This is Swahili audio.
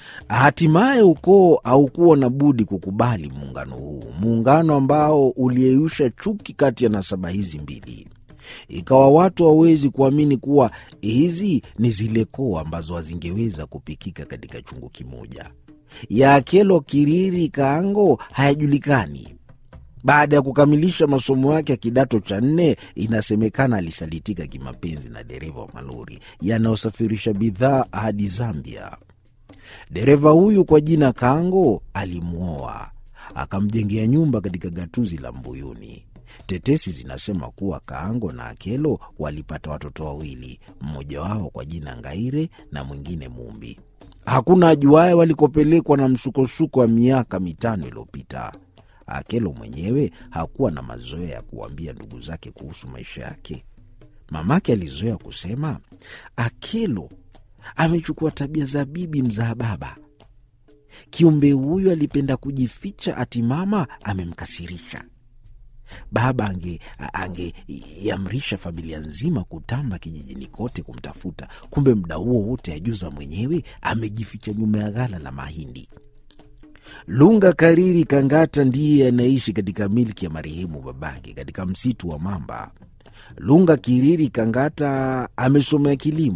Hatimaye ukoo haukuwa na budi kukubali muungano huu, muungano ambao uliyeyusha chuki kati ya nasaba hizi mbili. Ikawa watu hawawezi kuamini kuwa hizi ni zile koo ambazo hazingeweza kupikika katika chungu kimoja. Ya Akelo Kiriri Kaango hayajulikani. Baada ya kukamilisha masomo yake ya kidato cha nne, inasemekana alisalitika kimapenzi na dereva wa malori yanayosafirisha bidhaa hadi Zambia. Dereva huyu kwa jina Kaango alimwoa akamjengea nyumba katika gatuzi la Mbuyuni. Tetesi zinasema kuwa Kaango na Akelo walipata watoto wawili, mmoja wao kwa jina Ngaire na mwingine Mumbi. Hakuna ajuaye walikopelekwa na msukosuko wa miaka mitano iliyopita. Akelo mwenyewe hakuwa na mazoea ya kuwaambia ndugu zake kuhusu maisha yake. Mamake alizoea kusema, Akelo amechukua tabia za bibi mzaa baba. Kiumbe huyu alipenda kujificha, ati mama amemkasirisha. Baba angeiamrisha ange familia nzima kutamba kijijini kote kumtafuta, kumbe muda huo wote ajuza mwenyewe amejificha nyuma ya ghala la mahindi. Lunga Kariri Kangata ndiye anaishi katika milki ya marehemu babake katika msitu wa Mamba. Lunga Kiriri Kangata amesomea kilimo